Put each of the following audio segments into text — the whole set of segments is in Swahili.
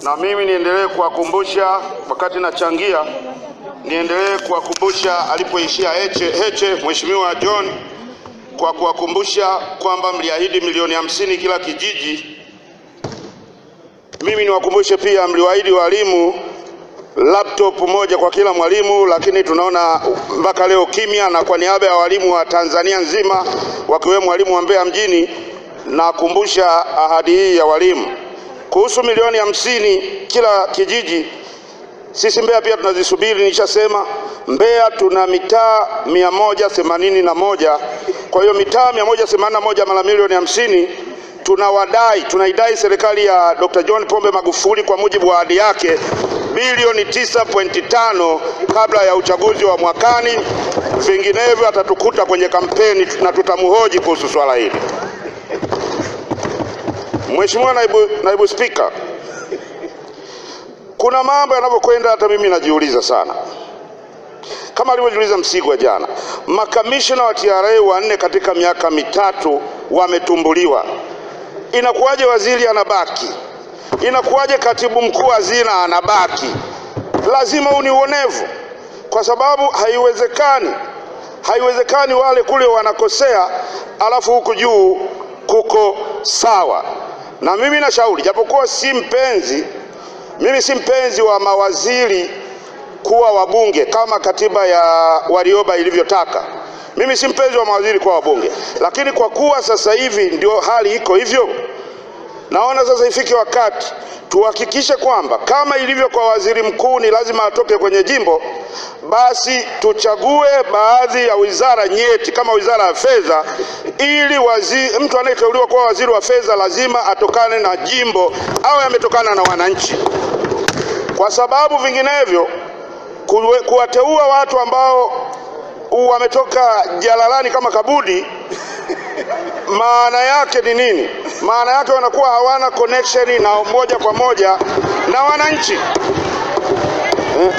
na mimi niendelee kuwakumbusha wakati nachangia, niendelee kuwakumbusha alipoishia Heche, Heche Mheshimiwa John, kwa kuwakumbusha kwamba mliahidi milioni hamsini kila kijiji. Mimi niwakumbushe pia mliwaahidi walimu laptop moja kwa kila mwalimu, lakini tunaona mpaka leo kimya. Na kwa niaba ya walimu wa Tanzania nzima wakiwemo walimu wa Mbeya mjini, nakumbusha ahadi hii ya walimu kuhusu milioni hamsini kila kijiji. Sisi Mbeya pia tunazisubiri, nishasema Mbeya tuna mitaa mia moja themanini na moja. Kwa hiyo mitaa mia moja themanini na moja mara milioni hamsini tunawadai tunaidai serikali ya Dr. John Pombe Magufuli kwa mujibu wa ahadi yake bilioni 9.5 kabla ya uchaguzi wa mwakani, vinginevyo atatukuta kwenye kampeni na tutamhoji kuhusu swala hili. Mheshimiwa naibu, naibu Spika, kuna mambo yanavyokwenda hata mimi najiuliza sana, kama alivyojiuliza Msigwa jana. Makamishna wa TRA wanne katika miaka mitatu wametumbuliwa. Inakuwaje waziri anabaki? Inakuwaje katibu mkuu hazina anabaki? Lazima huu ni uonevu, kwa sababu haiwezekani, haiwezekani wale kule wanakosea alafu huku juu kuko sawa. Na mimi nashauri, japokuwa si mpenzi, mimi si mpenzi wa mawaziri kuwa wabunge kama katiba ya Warioba ilivyotaka. Mimi si mpenzi wa mawaziri kuwa wabunge, lakini kwa kuwa sasa hivi ndio hali iko hivyo, naona sasa ifike wakati tuhakikishe kwamba kama ilivyo kwa waziri mkuu ni lazima atoke kwenye jimbo, basi tuchague baadhi ya wizara nyeti kama wizara ya fedha, ili wazi, mtu anayeteuliwa kuwa waziri wa fedha lazima atokane na jimbo au ametokana na wananchi, kwa sababu vinginevyo kuwe- kuwateua watu ambao wametoka jalalani kama kabudi maana yake ni nini? Maana yake wanakuwa hawana connection na moja kwa moja na wananchi. Eh.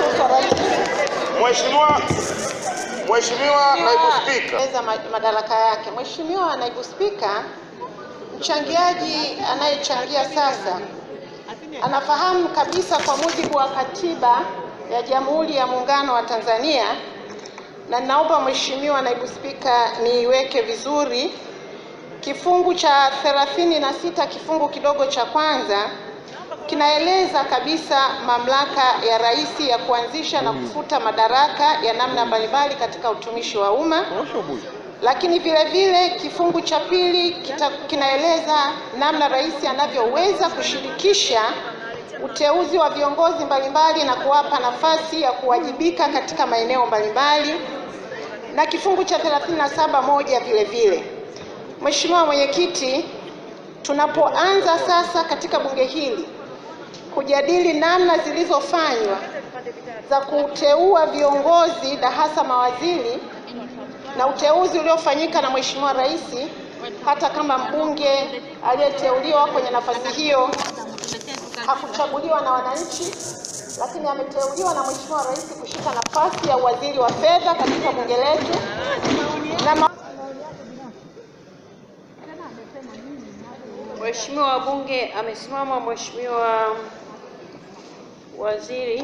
Mheshimiwa Mheshimiwa Naibu Spika, Eza ma- madaraka yake. Mheshimiwa Naibu Spika, mchangiaji anayechangia sasa anafahamu kabisa kwa mujibu wa katiba ya Jamhuri ya Muungano wa Tanzania, na ninaomba Mheshimiwa Naibu Spika niiweke vizuri kifungu cha 36 kifungu kidogo cha kwanza kinaeleza kabisa mamlaka ya rais ya kuanzisha na kufuta madaraka ya namna mbalimbali katika utumishi wa umma. Lakini vile vile kifungu cha pili kita, kinaeleza namna rais anavyoweza kushirikisha uteuzi wa viongozi mbalimbali na kuwapa nafasi ya kuwajibika katika maeneo mbalimbali na kifungu cha 37 moja vile vile. Mheshimiwa Mwenyekiti, tunapoanza sasa katika bunge hili kujadili namna zilizofanywa za kuteua viongozi na hasa mawaziri na uteuzi uliofanyika na Mheshimiwa Rais, hata kama mbunge aliyeteuliwa kwenye nafasi hiyo hakuchaguliwa na wananchi, lakini ameteuliwa na Mheshimiwa Rais kushika nafasi ya waziri wa fedha katika bunge letu na ma- Mheshimiwa wabunge, amesimama Mheshimiwa Waziri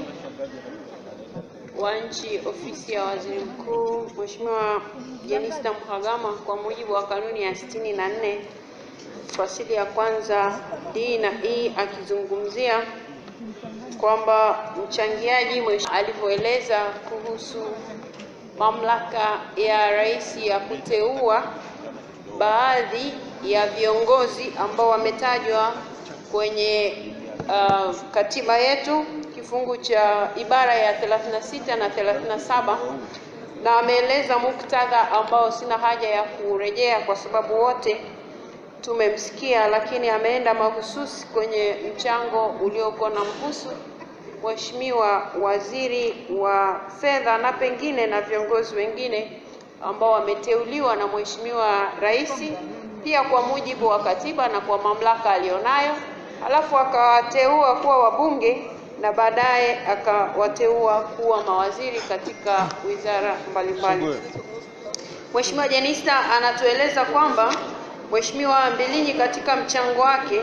wa Nchi, Ofisi ya Waziri Mkuu, Mheshimiwa Jenista Mhagama, kwa mujibu wa kanuni ya sitini na nne fasili ya kwanza D na E, akizungumzia kwamba mchangiaji mwesh- alivyoeleza kuhusu mamlaka ya rais ya kuteua baadhi ya viongozi ambao wametajwa kwenye uh, katiba yetu kifungu cha ibara ya 36 na 37 na ameeleza muktadha ambao sina haja ya kurejea kwa sababu wote tumemsikia, lakini ameenda mahususi kwenye mchango uliokuwa na mhusu Mheshimiwa Waziri wa Fedha na pengine na viongozi wengine ambao wameteuliwa na Mheshimiwa Rais pia kwa mujibu wa katiba na kwa mamlaka alionayo, alafu akawateua kuwa wabunge na baadaye akawateua kuwa mawaziri katika wizara mbalimbali. Mheshimiwa Jenista anatueleza kwamba Mheshimiwa Mbilinyi katika mchango wake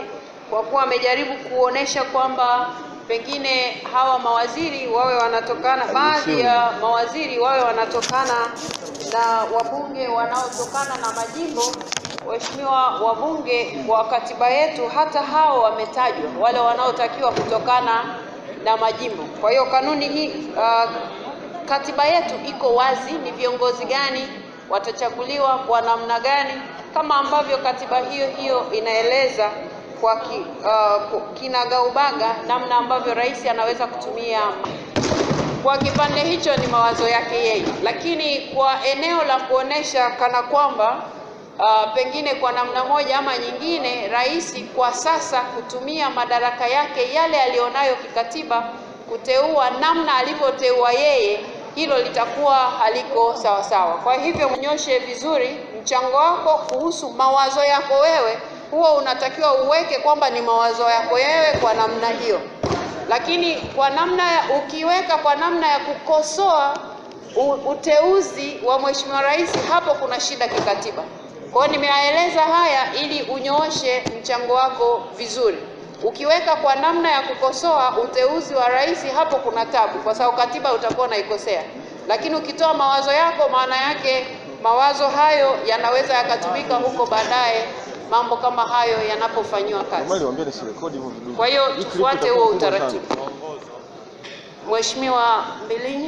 kwa kuwa amejaribu kuonesha kwamba pengine hawa mawaziri wawe wanatokana, baadhi ya mawaziri wawe wanatokana na wabunge wanaotokana na majimbo. Waheshimiwa wabunge, kwa katiba yetu hata hao wametajwa, wale wanaotakiwa kutokana na majimbo. Kwa hiyo kanuni hii uh, katiba yetu iko wazi, ni viongozi gani watachaguliwa kwa namna gani, kama ambavyo katiba hiyo hiyo inaeleza kwa ki, uh, kinagaubaga namna ambavyo rais anaweza kutumia kwa kipande hicho ni mawazo yake yeye, lakini kwa eneo la kuonesha kana kwamba uh, pengine kwa namna moja ama nyingine rais kwa sasa kutumia madaraka yake yale aliyonayo kikatiba kuteua namna alivyoteua yeye, hilo litakuwa haliko sawa sawa. Kwa hivyo mnyoshe vizuri mchango wako kuhusu mawazo yako wewe, huo unatakiwa uweke kwamba ni mawazo yako wewe kwa namna hiyo lakini kwa namna ya ukiweka kwa namna ya kukosoa u- uteuzi wa mheshimiwa rais, hapo kuna shida kikatiba. Kwa hiyo nimeyaeleza haya ili unyooshe mchango wako vizuri. Ukiweka kwa namna ya kukosoa uteuzi wa rais, hapo kuna tabu, kwa sababu katiba utakuwa unaikosea. Lakini ukitoa mawazo yako, maana yake mawazo hayo yanaweza yakatumika huko baadaye, mambo kama hayo yanapofanyiwa kazi. Normali waambie nisirekodi hivyo vidudu. Kwa hiyo Hii clip tufuate itakuwa huo kubwa sana. utaratibu. Mheshimiwa Mbilinyi.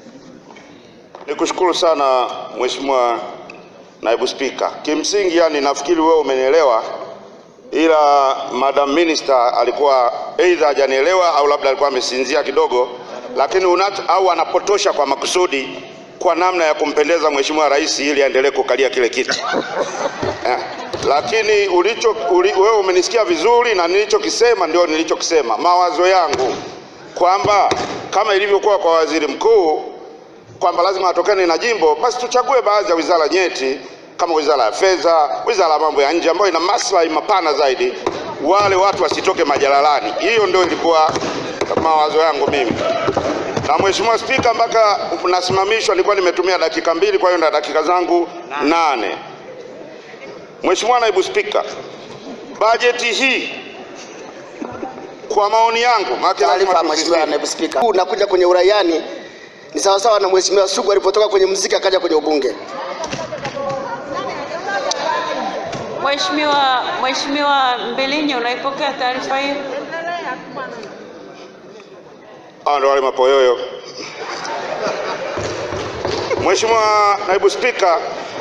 Nikushukuru sana Mheshimiwa Naibu Spika. Kimsingi yani nafikiri wewe umenielewa, ila Madam Minister alikuwa aidha hajanielewa au labda alikuwa amesinzia kidogo, lakini unacho au anapotosha kwa makusudi kwa namna ya kumpendeza Mheshimiwa Rais ili aendelee kukalia kile kiti. Eh, lakini ulicho uli, wewe umenisikia vizuri na nilichokisema ndio nilichokisema, mawazo yangu kwamba kama ilivyokuwa kwa waziri mkuu kwamba lazima atokane na jimbo, basi tuchague baadhi ya wizara nyeti kama wizara ya fedha, wizara ya mambo ya nje ambayo ina maslahi mapana zaidi, wale watu wasitoke majalalani. Hiyo ndio ilikuwa mawazo yangu mimi. Na Mheshimiwa Spika, mpaka nasimamishwa nilikuwa nimetumia dakika mbili, kwa hiyo na dakika zangu nane. Mheshimiwa Naibu Spika, bajeti hii kwa maoni yangu, maana lazima Taarifa tusisitize. Mheshimiwa Naibu Spika. Unakuja kwenye uraiani ni sawasawa na Mheshimiwa Sugu alipotoka kwenye muziki akaja kwenye ubunge. Mheshimiwa Mheshimiwa Mbilinyi, unaipokea taarifa hiyo? Hao ndio wale mapoyoyo. Mheshimiwa Naibu Spika,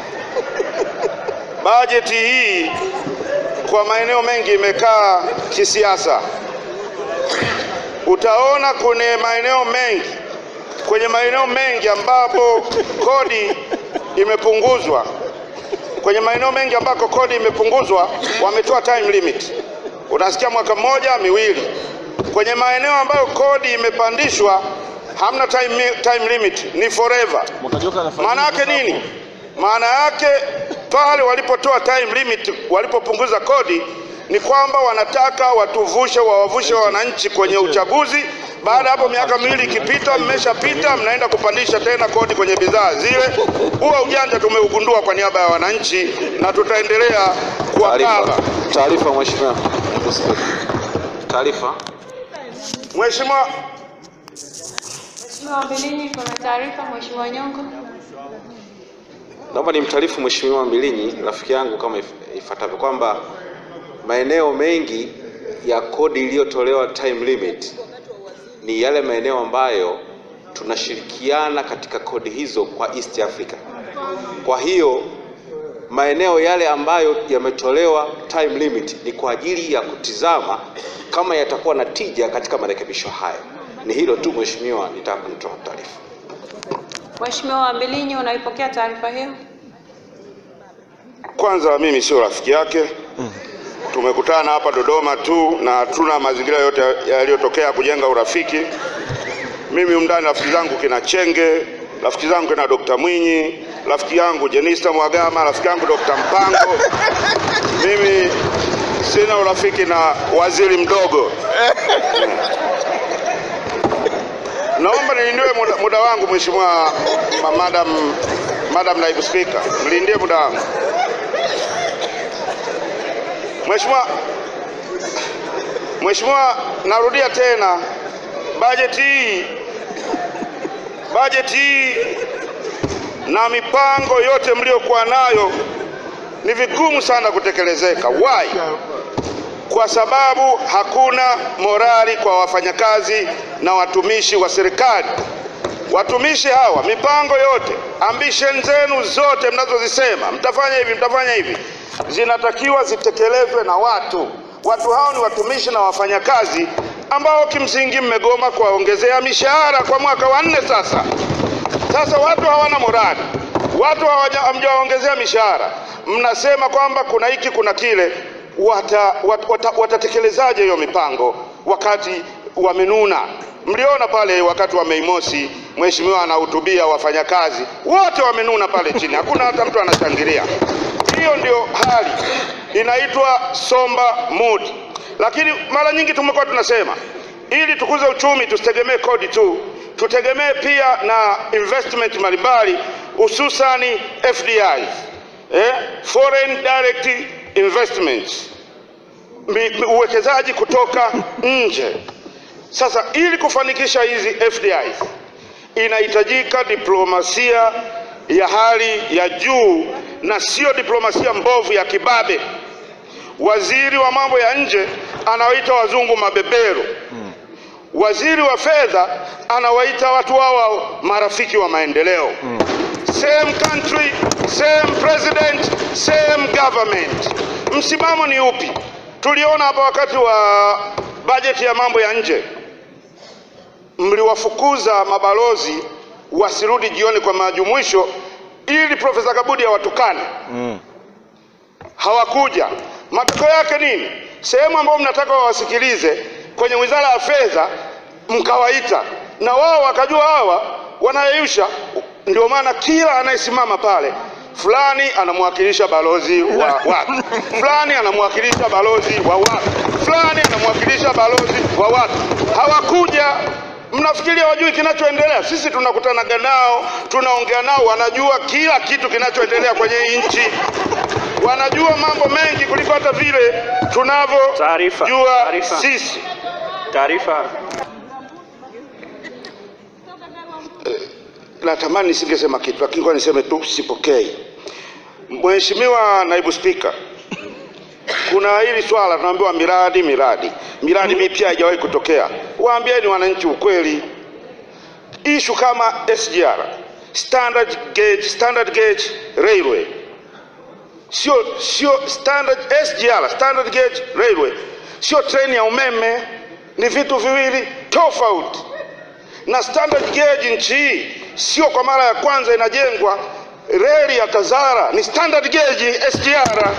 bajeti hii kwa maeneo mengi imekaa kisiasa. Utaona kwenye maeneo mengi, kwenye maeneo mengi ambapo kodi imepunguzwa, kwenye maeneo mengi ambako kodi imepunguzwa wametoa time limit, unasikia mwaka mmoja, miwili. Kwenye maeneo ambayo kodi imepandishwa hamna time, time limit, ni forever. Mwakajoka anafanya Maana yake nini? Maana yake pale walipotoa time limit, walipopunguza kodi ni kwamba wanataka watuvushe, wawavushe wananchi kwenye uchaguzi. Baada ya hapo miaka miwili ikipita, mmeshapita, mnaenda kupandisha tena kodi kwenye bidhaa zile. Huo ujanja tumeugundua kwa niaba ya wananchi na tutaendelea kuwakaba. Taarifa, taarifa mheshimiwa. Taarifa. Mheshimiwa Mheshimiwa Mbilinyi, kuna taarifa. Mheshimiwa Nyongo. Naomba nimtaarifu Mheshimiwa Mbilinyi rafiki yangu kama if- ifuatavyo kwamba maeneo mengi ya kodi iliyotolewa time limit ni yale maeneo ambayo tunashirikiana katika kodi hizo kwa East Africa. Kwa hiyo maeneo yale ambayo yametolewa time limit ni kwa ajili ya kutizama kama yatakuwa na tija katika marekebisho hayo. Ni hilo tu Mheshimiwa, nitaka kunitoa taarifa. Mheshimiwa Mbilinyi, unaipokea taarifa hiyo? Kwanza mimi sio rafiki yake, tumekutana hapa Dodoma tu na hatuna mazingira yote yaliyotokea kujenga urafiki. Mimi umndani rafiki zangu kina Chenge, rafiki zangu kina Dr. Mwinyi, rafiki yangu Jenista Mhagama, rafiki yangu Dr. Mpango. Mimi sina urafiki na waziri mdogo. Naomba nilindie muda, muda wangu Mheshimiwa ma- Madam, Madam Naibu Spika, mlindie muda wangu. Mheshimiwa Mheshimiwa, narudia tena, bajeti hii bajeti hii na mipango yote mliokuwa nayo ni vigumu sana kutekelezeka. Why? Kwa sababu hakuna morali kwa wafanyakazi na watumishi wa serikali. Watumishi hawa, mipango yote, ambition zenu zote mnazozisema mtafanya hivi, mtafanya hivi, zinatakiwa zitekelezwe na watu. Watu hao ni watumishi na wafanyakazi ambao kimsingi mmegoma kuwaongezea mishahara kwa mwaka wa nne sasa. Sasa watu hawana morali, watu hawaja- hamjawaongezea mishahara, mnasema kwamba kuna hiki kuna kile. Wata, wat, wata, watatekelezaje hiyo mipango wakati wamenuna? Mliona pale wakati wa Mei Mosi, mheshimiwa anahutubia wafanyakazi wote wamenuna pale chini, hakuna hata mtu anashangilia. Hiyo ndio hali inaitwa somber mood. Lakini mara nyingi tumekuwa tunasema ili tukuze uchumi tusitegemee kodi tu, tutegemee pia na investment mbalimbali, hususani FDIs, eh, foreign direct investments, Mi- mi- uwekezaji kutoka nje. Sasa ili kufanikisha hizi FDIs inahitajika diplomasia ya hali ya juu na sio diplomasia mbovu ya kibabe. Waziri wa mambo ya nje anawaita wazungu mabeberu. Waziri wa fedha anawaita watu wao marafiki wa maendeleo. Same country, same president, same government. Msimamo ni upi? Tuliona hapa wakati wa bajeti ya mambo ya nje, mliwafukuza mabalozi wasirudi jioni kwa majumuisho ili Profesa Kabudi awatukane hawakuja. Matokeo yake nini? Sehemu ambayo mnataka wawasikilize kwenye wizara ya fedha mkawaita, na wao wakajua hawa wanayeyusha. Ndio maana kila anayesimama pale fulani anamwakilisha balozi wa watu, fulani anamwakilisha balozi wa watu, fulani anamwakilisha balozi wa watu. Hawakuja. Mnafikiria wajui kinachoendelea? Sisi tunakutanaga nao, tunaongea nao, wanajua kila kitu kinachoendelea kwenye hii nchi wanajua mambo mengi kuliko hata vile Taarifa. tunavyojua Taarifa. sisi. Taarifa. Natamani nisingesema kitu, lakini kwa niseme tu sipokei. Mheshimiwa Naibu Spika, kuna hili swala tunaambiwa miradi miradi miradi mipya haijawahi kutokea. Waambieni wananchi ukweli. Ishu kama SGR, standard gauge, standard gauge railway sio sio standard SGR, standard gauge railway, sio treni ya umeme, ni vitu viwili tofauti. Na standard gauge nchi hii sio kwa mara ya kwanza inajengwa. Reli ya Tazara ni standard gauge SGR.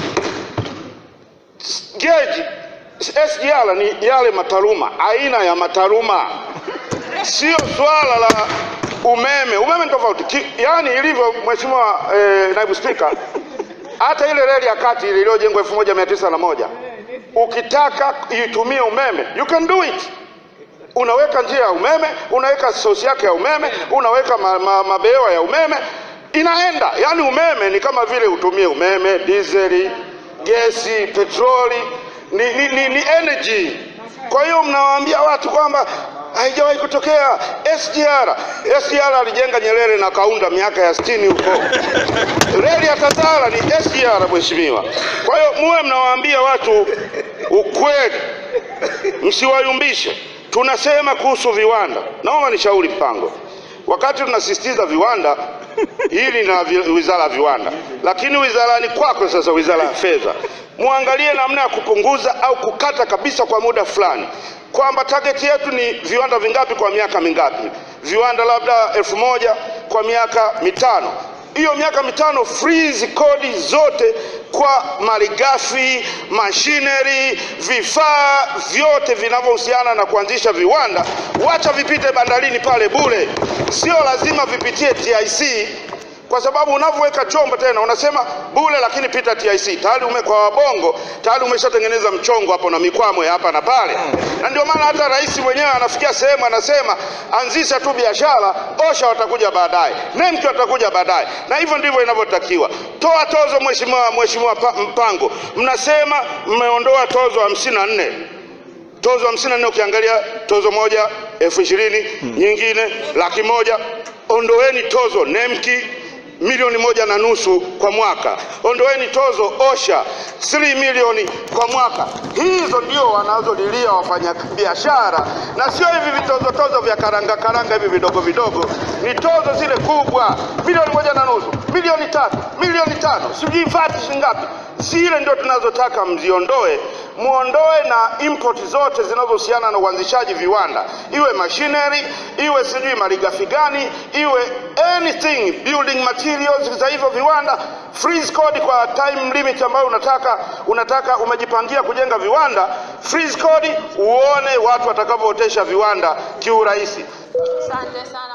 Gauge SGR ni yale mataruma, aina ya mataruma, sio swala la umeme. Umeme ni tofauti, Ki- yaani ilivyo Mheshimiwa eh, Naibu Spika, hata ile reli ya kati ile iliyojengwa elfu moja mia tisa na moja ukitaka itumie umeme you can do it. Unaweka njia ya umeme, unaweka sosi yake ya umeme, unaweka ma, ma, mabehewa ya umeme, inaenda. Yaani umeme ni kama vile utumie umeme, dizeli, gesi, petroli, ni, ni, ni, ni energy. Kwa hiyo mnawaambia watu kwamba haijawahi kutokea SGR. SGR alijenga Nyerere na Kaunda miaka ya 60 huko. Reli ya Tazara ni SGR mheshimiwa. Kwa hiyo muwe mnawaambia watu ukweli, msiwayumbishe. Tunasema kuhusu viwanda, naomba nishauri mpango, wakati tunasisitiza viwanda hili na vi- wizara ya viwanda, lakini wizarani kwako sasa, wizara ya fedha, muangalie namna ya kupunguza au kukata kabisa kwa muda fulani, kwamba target yetu ni viwanda vingapi kwa miaka mingapi, viwanda labda elfu moja kwa miaka mitano hiyo miaka mitano freeze kodi zote kwa malighafi, machinery, vifaa vyote vinavyohusiana na kuanzisha viwanda, wacha vipite bandarini pale bure, sio lazima vipitie TIC kwa sababu unavyoweka chombo tena unasema bure, lakini pita TIC tayari ume kwa wabongo tayari umeshatengeneza mchongo hapo na mikwamo ya hapa na pale, na ndio maana hata rais mwenyewe anafikia sehemu anasema anzisha tu biashara, osha watakuja baadaye, nemki watakuja baadaye, na hivyo ndivyo inavyotakiwa. Toa tozo, mheshimiwa mheshimiwa Pa- Mpango, mnasema mmeondoa tozo hamsini na nne tozo hamsini na nne ukiangalia tozo moja elfu ishirini nyingine laki moja ondoeni tozo nemki milioni moja na nusu kwa mwaka ondoeni tozo osha 3 milioni kwa mwaka hizo ndio wanazolilia wafanyabiashara na sio hivi vitozotozo vya karanga karanga hivi vidogo vidogo ni tozo zile kubwa milioni moja na nusu milioni tatu milioni tano sijui vati shingapi zile ndio tunazotaka mziondoe muondoe na import zote zinazohusiana na uanzishaji viwanda, iwe machinery, iwe sijui malighafi gani, iwe anything building materials za hivyo viwanda, freeze code kwa time limit ambayo unataka unataka umejipangia kujenga viwanda, freeze code, uone watu watakavyootesha viwanda kiurahisi. Asante sana.